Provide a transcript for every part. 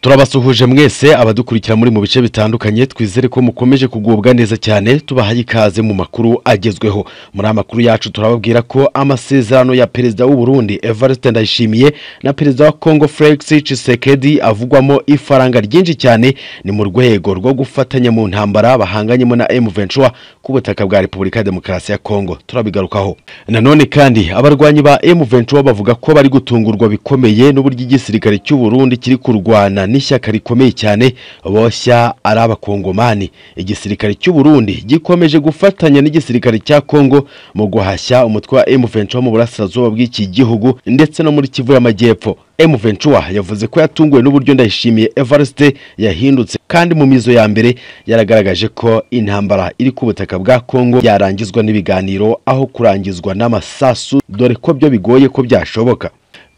turabasuhuje mwese abadukurikira muri mu bice bitandukanye twizere ko mukomeje kugubwa neza cyane tubahaye ikaze mu makuru agezweho muri amakuru yacu turababwira ko amasezerano ya perezida w'u Burundi Evariste Ndayishimiye na perezida wa Congo Felix Tshisekedi avugwamo ifaranga ryinshi cyane ni mu rwego rwo gufatanya mu ntambara bahanganyemo na M23 ku butaka bwa Repubulika ya Demokarasi ya Congo turabigarukaho nanone kandi abarwanyi ba M23 bavuga ko bari gutungurwa bikomeye n'uburyo igisirikare cy'u Burundi kiri kurwana n'ishyaka rikomeye cyane boshya ari abakongomani igisirikare cy'u Burundi gikomeje gufatanya n'igisirikare cya Kongo mu guhashya umutwe wa M23 mu burasirazuba bw'iki gihugu ndetse no muri Kivu y'Amajyepfo M23 yavuze ko yatunguwe n'uburyo ndayishimiye Evariste yahindutse kandi mu mizo ya mbere yaragaragaje ko intambara iri ku butaka bwa Kongo yarangizwa n'ibiganiro aho kurangizwa n'amasasu dore ko byo bigoye ko byashoboka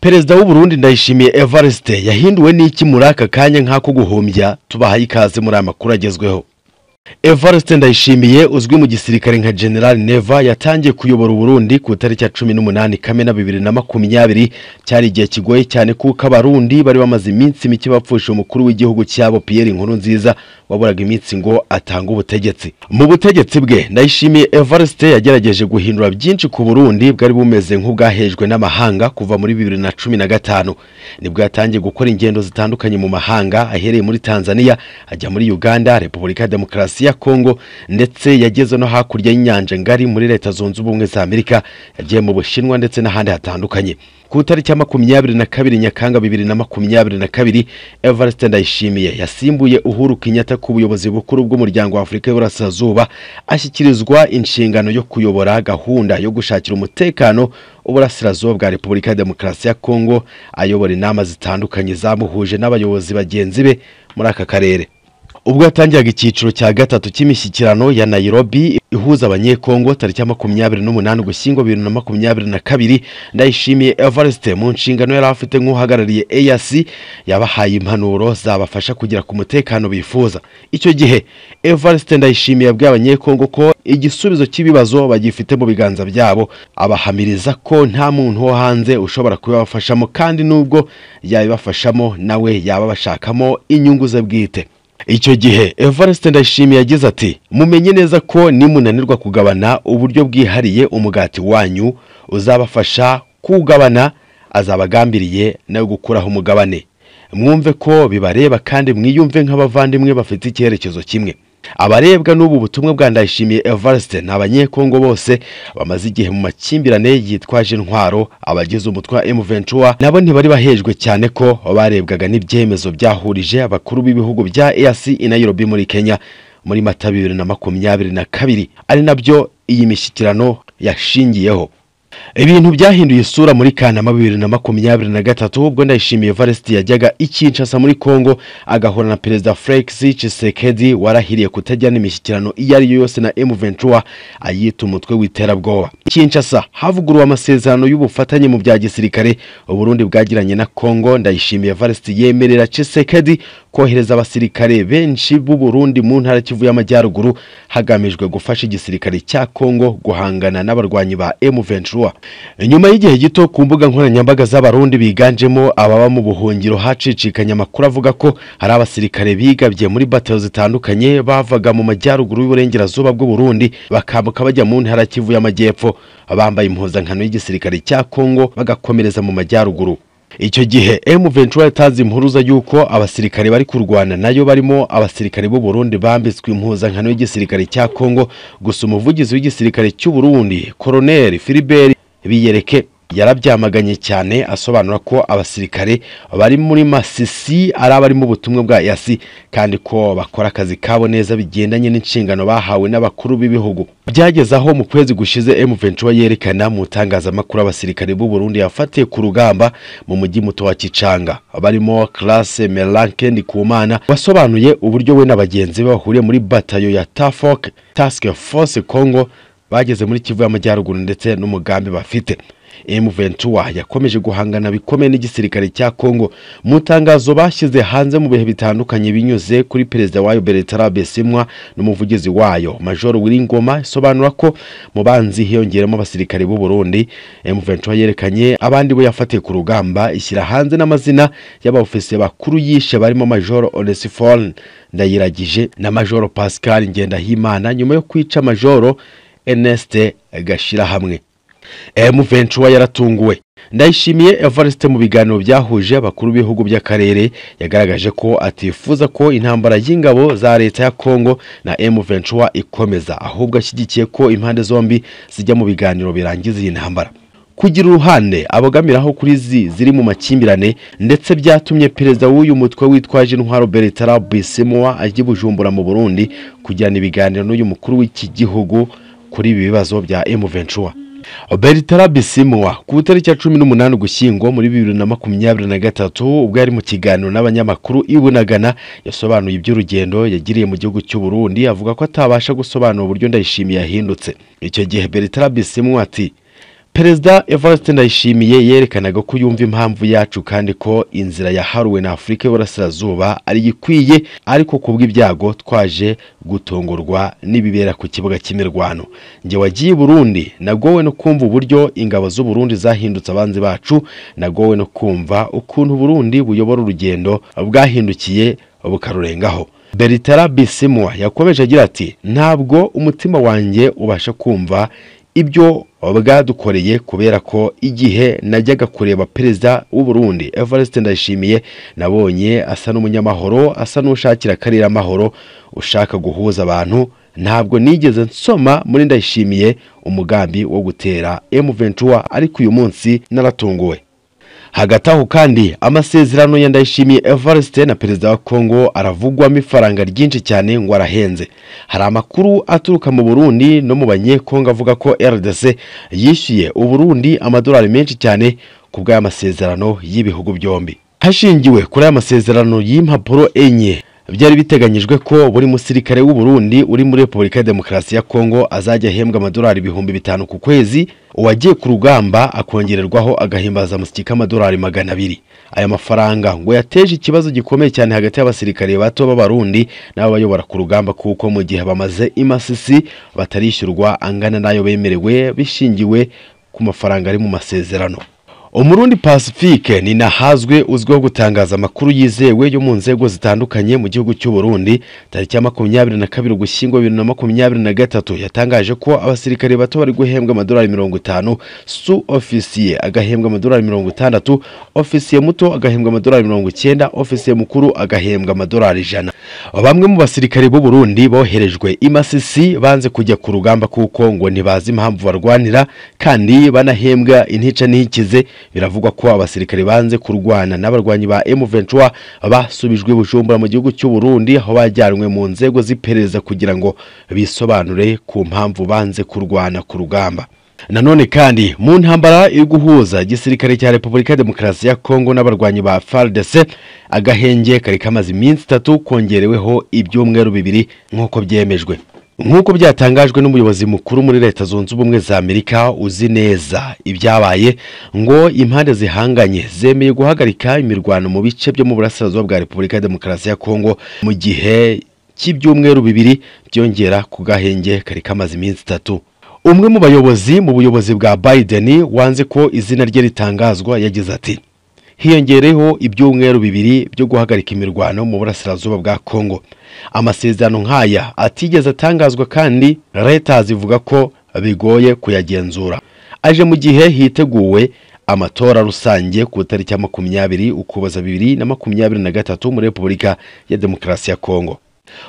Perezida w'u Burundi Ndayishimiye Evariste yahinduwe n'iki muri aka kanya nk'ako guhumbya tubahaye ikaze muri aya makuru agezweho Evariste Ndayishimiye uzwi mu gisirikare nka General Neva yatangiye kuyobora Uburundi ku itariki ya 18 Kamena 2020 cyari igihe kigoye cyane kuko abarundi bari bamaze iminsi mike bapfusha umukuru w'igihugu cyabo Pierre Nkurunziza waburaga iminsi ngo atange ubutegetsi mu butegetsi bwe Ndayishimiye Evariste yagerageje guhindura byinshi ku Burundi bwari bumeze nk'ubwahejwe n'amahanga kuva muri 2015 nibwo yatangiye gukora ingendo zitandukanye mu mahanga ahereye muri Tanzania ajya muri Uganda Repubulika ya Demokarasi ya Kongo ndetse yageze no hakurya y'inyanja ngari muri leta zunze ubumwe za Amerika yagiye mu Bushinwa ndetse n'ahandi hatandukanye ku itariki ya makumyabiri na kabiri Nyakanga bibiri na makumyabiri na kabiri Evariste Ndayishimiye yasimbuye Uhuru Kenyatta ku buyobozi bukuru bw'umuryango wa Afurika y'Uburasirazuba ashyikirizwa inshingano yo kuyobora gahunda yo gushakira umutekano uburasirazuba bwa Repubulika ya Demokarasi ya Kongo ayobora inama zitandukanye zamuhuje n'abayobozi bagenzi be muri aka karere ubwo yatangiraga icyiciro cya gatatu cy'imishyikirano ya Nairobi ihuza abanyekongo tariki ya makumyabiri n'umunani ugushyingo bibiri na makumyabiri na kabiri ndayishimiye Evariste mu nshingano yari afite nk'uhagarariye EAC yabahaye impanuro zabafasha kugera ku mutekano bifuza icyo gihe Evariste ndayishimiye yabwiye abanyekongo ko igisubizo cy'ibibazo bagifite mu biganza byabo abahamiriza ko nta muntu wo hanze ushobora kubibafashamo kandi n'ubwo yabibafashamo nawe yaba bashakamo inyungu ze bwite icyo gihe Evariste Ndayishimiye yagize ati mumenye neza ko nimunanirwa kugabana uburyo bwihariye umugati wanyu uzabafasha kuwugabana azabagambiriye nawe gukuraho umugabane mwumve ko bibareba kandi mwiyumve nk'abavandimwe bafite icyerekezo kimwe abarebwa n'ubu butumwa bwa Ndayishimiye Evariste ni abanyekongo bose bamaze igihe mu makimbirane yitwaje intwaro abagize umutwe wa M23 nabo ntibari bahejwe cyane ko barebwaga n'ibyemezo byahurije abakuru b'ibihugu bya EAC i Nairobi muri Kenya muri Mata bibiri na makumyabiri na kabiri ari nabyo iyi mishyikirano yashingiyeho ibintu byahinduye isura muri kanama bibiri na makumyabiri na gatatu ubwo ndayishimiye varesiti yajyaga i kinshasa muri congo agahura na perezida felix cisekedi warahiriye kutajyana imishyikirano iyo ari yo yose na m23 ayita umutwe w'iterabwoba kinshasa havuguruwe amasezerano y'ubufatanye mu bya gisirikare uburundi bwagiranye na congo ndayishimiye varesiti yemerera cisekedi kohereza abasirikare benshi b'u Burundi mu ntara kivu y'amajyaruguru hagamijwe gufasha igisirikare cya Kongo guhangana n'abarwanyi ba M23 nyuma y'igihe gito ku mbuga nkoranyambaga z'abarundi biganjemo ababa mu buhungiro hacicikanya amakuru avuga ko hari abasirikare bigabye muri batalo zitandukanye bavaga mu majyaruguru y'uburengerazuba bw'u Burundi bakambuka bajya mu ntara kivu y'amajyepfo bambaye impuzankano y'igisirikare cya Kongo bagakomereza mu majyaruguru icyo gihe M23 yatanze impuruza y'uko abasirikare bari kurwana nayo barimo abasirikare b'u Burundi bambitswe impuzankano y'igisirikare cya Kongo gusa umuvugizi w'igisirikare cy'u Burundi Colonel Philibert Biyereke yarabyamaganye cyane asobanura ko abasirikare bari muri Masisi ari abari mu butumwa bwa Yasi kandi ko bakora akazi kabo neza bigendanye n'inshingano bahawe n'abakuru b'ibihugu byageze aho mu kwezi gushize M23 yerekana mu tangazamakuru abasirikare b'u Burundi yafatiye ku rugamba mu mujyi muto wa Kicanga barimo Classe Melanke Ndikumana wasobanuye uburyo we n'abagenzi be bahuriye muri batayo ya Task Force Congo bageze muri Kivu y'amajyaruguru ndetse n'umugambi bafite M23 yakomeje guhangana bikomeye n'igisirikare cya Kongo mu itangazo bashyize hanze mu bihe bitandukanye binyuze kuri perezida wayo Bertrand Bisimwa n'umuvugizi wayo Major Wiringoma isobanura ko mu banzi hiyongeramo abasirikare b'u Burundi M23 yerekanye abandi bo yafatiye ku rugamba ishyira hanze n'amazina y'abofisiye bakuru yishe barimo Major Onesphore Ndayiragije na Major Pascal Ngendahimana nyuma yo kwica Major Ernest Gashirahamwe M23 yaratunguwe ndayishimiye Evariste mu biganiro byahuje abakuru b'ibihugu by'akarere yagaragaje ko atifuza ko intambara y'ingabo za leta ya Kongo na M23 ikomeza ahubwo ashyigikiye ko impande zombi zijya mu biganiro birangiza iyi ntambara kugira uruhande abogamiraho kuri zi ziri mu makimbirane ndetse byatumye perezida w'uyu mutwe witwaje intwaro Bertrand Bisimwa ajya i Bujumbura mu Burundi kugirana ibiganiro n'uyu mukuru w'iki gihugu kuri ibi bibazo bya M23 Bertrand Bisimwa ku itariki ya cumi n'umunani Ugushyingo muri bibiri na makumyabiri na gatatu ubwo yari mu kiganiro n'abanyamakuru i Bunagana yasobanuye iby'urugendo yagiriye mu gihugu cy'u Burundi avuga ko atabasha gusobanura uburyo Ndayishimiye yahindutse icyo gihe Bertrand Bisimwa ati Perezida Evariste Ndayishimiye yerekanaga ko yumva impamvu yacu kandi ko inzira yaharuwe na Afurika y'Uburasirazuba ari ikwiye ariko kubw'ibyago twaje gutungurwa n'ibibera ku kibuga cy'imirwano njye wagiye i Burundi nagowe no kumva uburyo ingabo z'u Burundi zahindutse abanzi bacu nagowe no kumva ukuntu Burundi buyobora urugendo bwahindukiye bukarurengaho Bertrand Bisimwa yakomeje agira ati ntabwo umutima wanjye ubasha kumva ibyo bwadukoreye kubera ko igihe najyaga kureba perezida w'u Burundi Evariste Ndayishimiye nabonye asa n'umunyamahoro asa n'ushakira akarere amahoro ushaka guhuza abantu ntabwo nigeze nsoma muri Ndayishimiye umugambi wo gutera M23 ariko uyu munsi naratunguwe hagati aho kandi amasezerano ya Ndayishimiye Evariste na perezida wa Kongo aravugwamo ifaranga ryinshi cyane ngo arahenze hari amakuru aturuka mu Burundi no mu banyekongo avuga ko RDC yishyuye Uburundi amadolari menshi cyane ku bw'aya masezerano y'ibihugu byombi hashingiwe kuri aya masezerano y'impapuro enye byari biteganyijwe ko buri musirikare w'u Burundi uri muri Repubulika ya Demokarasi ya Kongo azajya ahembwa amadolari ibihumbi bitanu ku kwezi uwagiye ku rugamba akongererwaho agahimbaza musiki k'amadolari magana abiri aya mafaranga ngo yateje ikibazo gikomeye cyane hagati y'abasirikare bato b'abarundi n'ababayobora ku rugamba kuko mu gihe bamaze imasisi batarishyurwa angana n'ayo bemerewe bishingiwe ku mafaranga ari mu masezerano umurundi pacifique ni nahazwe uzwiho gutangaza amakuru yizewe yo mu nzego zitandukanye mu gihugu cy'u Burundi tariki ya makumyabiri na kabiri ugushyingo bibiri na makumyabiri na gatatu yatangaje ko abasirikare bato bari guhembwa amadolari mirongo itanu su ofisiye agahembwa amadolari mirongo itandatu ofisiye muto agahembwa amadolari mirongo icyenda ofisiye mukuru agahembwa amadolari ijana bamwe mu basirikare b'u Burundi boherejwe i Masisi banze kujya ku rugamba kuko ngo ntibazi impamvu barwanira kandi banahembwa intica ntikize biravugwa ko abasirikare banze kurwana n'abarwanyi ba M23 basubijwe Bujumbura mu gihugu cy'u Burundi aho bajyanwe mu nzego z'iperereza kugira ngo bisobanure ku mpamvu banze kurwana ku rugamba nanone kandi mu ntambara yo guhuza igisirikare cya Repubulika ya Demokarasi ya Kongo n'abarwanyi ba FARDC agahenge kari kamaze iminsi itatu kongereweho ibyumweru bibiri nk'uko byemejwe nk'uko byatangajwe n'umuyobozi mukuru muri leta zunze ubumwe za amerika uzi neza ibyabaye ngo impande zihanganye zemeye guhagarika imirwano mu bice byo mu burasirazuba bwa repubulika ya demokarasi ya kongo mu gihe cy'ibyumweru bibiri byongera ku gahenge kari kamaze iminsi itatu umwe mu bayobozi mu buyobozi bwa biden wanze ko izina rye ritangazwa yagize ati hiyongereho ibyumweru bibiri byo guhagarika imirwano mu burasirazuba bwa Kongo amasezerano nk'aya atigeze atangazwa kandi leta zivuga ko bigoye kuyagenzura aje mu gihe hiteguwe amatora rusange ku itariki ya makumyabiri ukuboza bibiri na makumyabiri na gatatu muri repubulika ya demokarasi ya Kongo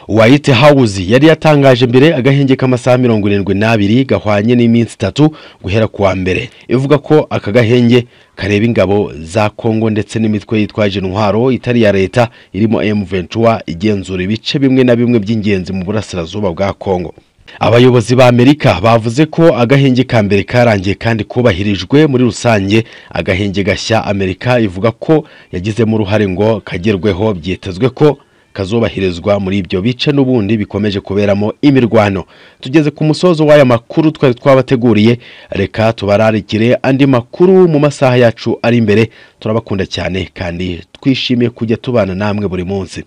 White House yari yatangaje mbere agahenge k'amasaha mirongo irindwi n'abiri gahwanye n'iminsi itatu guhera kuwa mbere ivuga ko aka gahenge kareba ingabo za Kongo ndetse n'imitwe yitwaje intwaro itari ya leta irimo M23 igenzura ibice bimwe na bimwe by'ingenzi mu burasirazuba bwa Kongo abayobozi ba amerika bavuze ko agahenge ka mbere karangiye kandi kubahirijwe muri rusange agahenge gashya amerika ivuga ko yagizemo uruhare ngo kagerweho byitezwe ko kazubahirizwa muri ibyo bice n'ubundi bikomeje kuberamo imirwano tugeze ku musozo w'aya makuru twari twabateguriye reka tubararikire andi makuru mu masaha yacu ari imbere turabakunda cyane kandi twishimiye kujya tubana namwe buri munsi